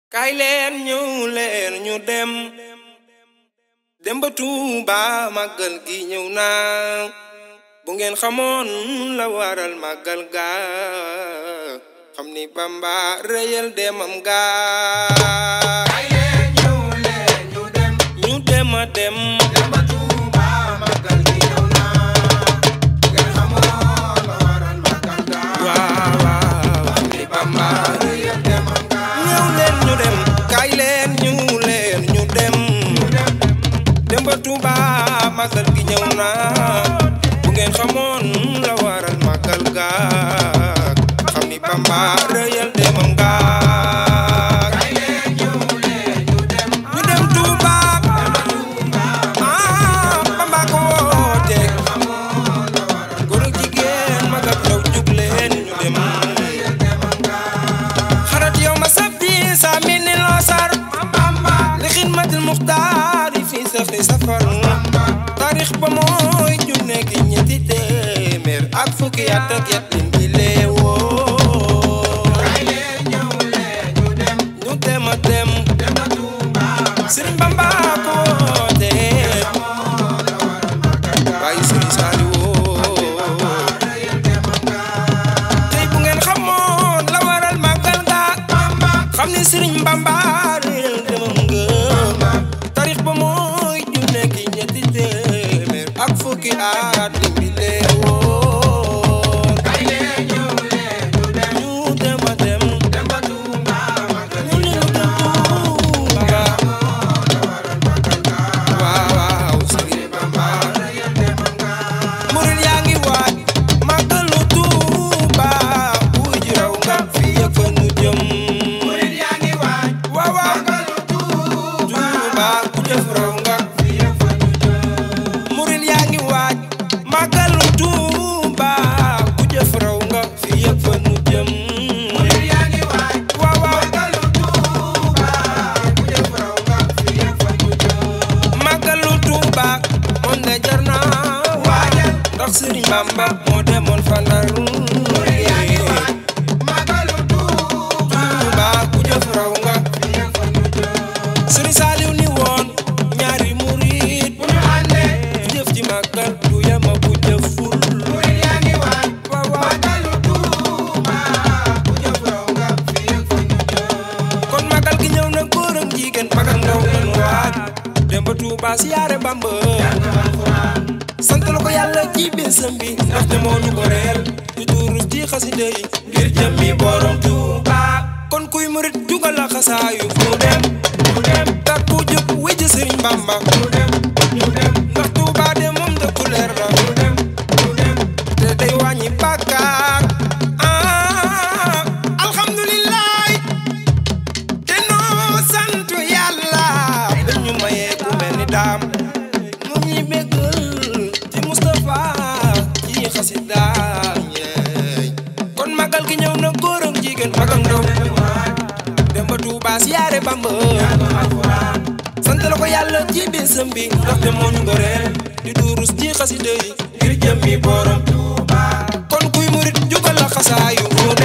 kaay leen ñëw leen ñu dem dem ba Tuuba màggal gi ñëw na bu ngeen xamoon la waral màggal ga xam ni Bamba rëyal demam ga kaay leen ñëw leen ñu dem ñu dem a dem dem ba Tuuba màggal gi ñëw na ngeen xamoon la waral màggal ga waaw waaw xam ni Bamba rëyal demam ga ñëw leen ñu dem kaay leen ñu leen ñu dem dem ba Tuuba màggal gi ñëw na bu ngeen xamoon la waral màggal ga xam ni Bamba rëyal demam ga kaay leen ñëw leen ñu dem ñu dem Tuuba ah Bamba ko woote góor ak jigéen mag ak ndaw jug leen ñu dem xarat yow ma sabti sa mini losar li xidmatil muxtaari fi safri safar taarix ba mooy ju nekk ñetti téeméer ak fukki at ak yat lim bi leewoo kaay leen ñëw leen ñu dem ñu dem a dem dem ba Tuuba Sëriñ Bamba ko woote xamoon la waral màggal ga waaye Sëriñ Saaliwu rëyal demam ga tey bu ngeen xamoon la waral màggal ga Bamba xam ni Sëriñ Bamba réel demam nga tarix ba mooy ju nekk ñetti téeméer ak fukki at lim bi leewoon kaay leen ñëw leen ñu dem ñu dem a dem dem ba Tuuba màggal ñu gi ñu dem Tuuba xamoon la waral màggal ga waaw waaw Sëriñ Bamba rëyal demam ga murid yaa ngi waaj màggalu Tuuba wuy ji raw nga fii ak fa nu jëm murid yaa ngi waaj waaw waaw màggalu Tuuba Tuuba ku jëf raw nga fii ak fa ñu jëm murid yaa ngi waaj màggalu Tuuba ku jëf raw nga fii ak fa nu jëm murid yaa ngi waaj waaw waaw màggalu Tuuba ku jëf raw nga fii ak fa ñu jëm màggalu Tuuba moom de jar na waajal ndax Sëriñ Bamba moo demoon fa Ndar murid yaa ngi waaj màggalu Tuuba Tuuba ku jëf raw nga fii ak fa ñu jëm Sëriñ Saaliw ni woon ñaari murid bu ñu àndee ku jëf ci màggal du yama ku jëful murid yaa ngi waaj waaw waaw màggalu Tuuba ku jëf raw nga fii ak fa ñu jëm kon màggal gi ñëw na góor ak jigéen mag ak ndaw nañu waaj dem ba Tuuba siyaare Bamba sant la ko yàlla ci bésam bi ndaxte moo ñu ko reel di durus ci xasida yi ngir jëmmi borom Tuuba kon kuy murit jugal la xasaayu mu dem mu dem takku jóg wéjj Sëriñ Bamba mu dem mu dem ndax Tuuba de moom dëkku leer la mu dem mu dem te day wàññi bàkkaar ah alhamdulilah te noo sant yàlla dañu mayee ku mel ni daam mu ñuy béggal ci Moustapha ci xasida yeey kon magal gi ñëw na góor ak jigéen mag ak ndaw dem ba Tuuba siyaare Bamba sant la ko yàlla ci bésam bi ndaxte moo ñu goreel di durus ci xasida yi ngir jëmmi borom Tuuba kon kuy murit jugal la xasaayu mu